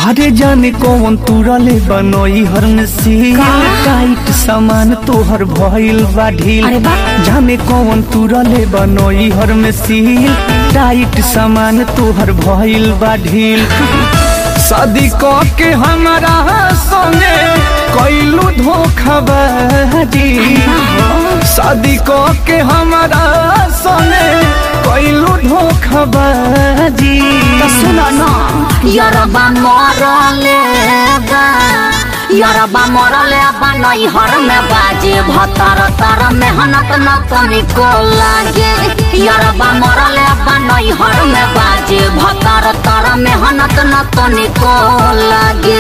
अरे जाने कौन तुरले बनोई हर में सील का? टाइट सामान तोहर भइल बा ढील अरे बा। जाने कौन तुरले बनोई हर में सील टाइट सामान तोहर भइल बा ढील शादी क के हमारा संगे कैलू धोखाबाजी शादी क के हमारा संगे कैलू धोखाबाजी तो सुनो न यरबा मरले बा यरबा मरले बा नैहर में बाजे भतर तर मेहनत न तनिको लागे यरबा मरले बा नैहर में बाजे भतर तर मेहनत न तनिको लागे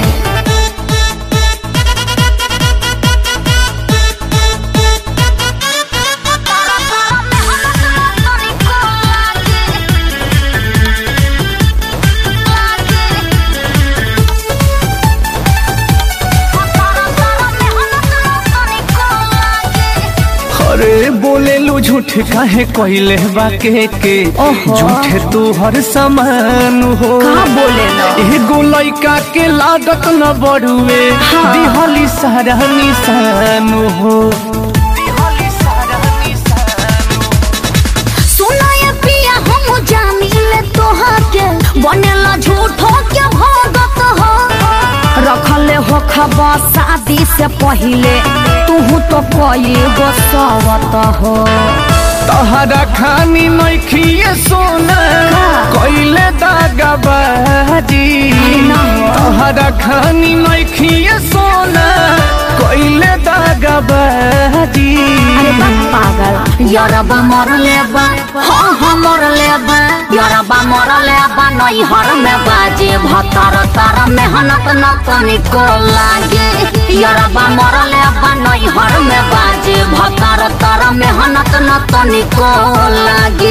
अरे बोले लो झूठ काहे कहले बाके के ओहो। झूठे तू हर समान हो का बोले लो? एगो लइका के लागत न बड़ुए हाँ। दिहली सारा निशान हो दिहली सारा निशान सुना ये पिया हम जानिले तोहके बनेला झूठो के भगत हो रखले हो खबर शादी से पहिले तू तो कोई गो सवत हो तहरा खानी नइखिए सोना का? कइले दागबाजी अरे ना हो। तहरा खानी नइखिए सोना कइले दागबाजी अरे बा पागल यरबा मरले बा हाँ हाँ मरले बा यरबा मरले बा नैहर में बाजे भतर तर मेहनत न तनिको लागे यरबा मरले बा नैहर में बाजे भतर तर मेहनत न तनिको लागे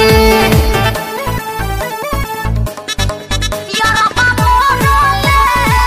यरबा मरले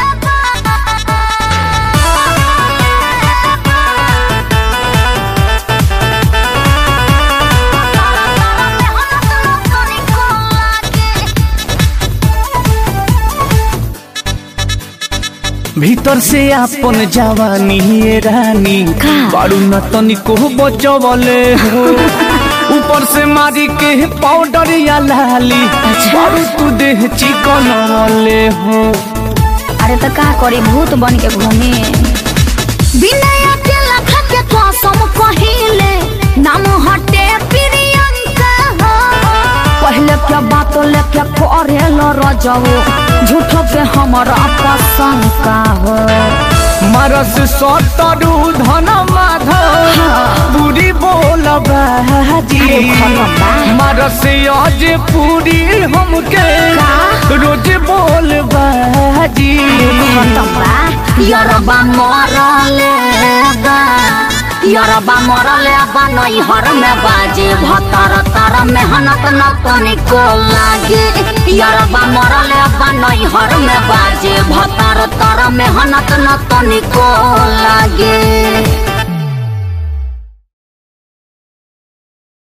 भीतर से आपन जवानी ये रानी का? बारू न तनिको बचवले हो ऊपर से मारी के पाउडर या लाली अच्छा। बारू तू देह चिकन वाले हो अरे तो का करी भूत बन के घूमे विनय के लखा के कसम कहिले नाम हटे प्रियंका हो पहले के बात लेके करे लो रजो झूठो के हमारा पसंद हो मरस सतरु धन माधव पूरी बोल बाजी अरे भगवान। मरस आज पूरी हमके का? रोज बोल बाजी खतम्बा यरबा मरले बा यरबा मरले बा नैहर में बाजे भतर तर मेहनत न तनिको लागे यरबा मरले बा नैहर में बाजे भतर तर मेहनत न तनिको लागे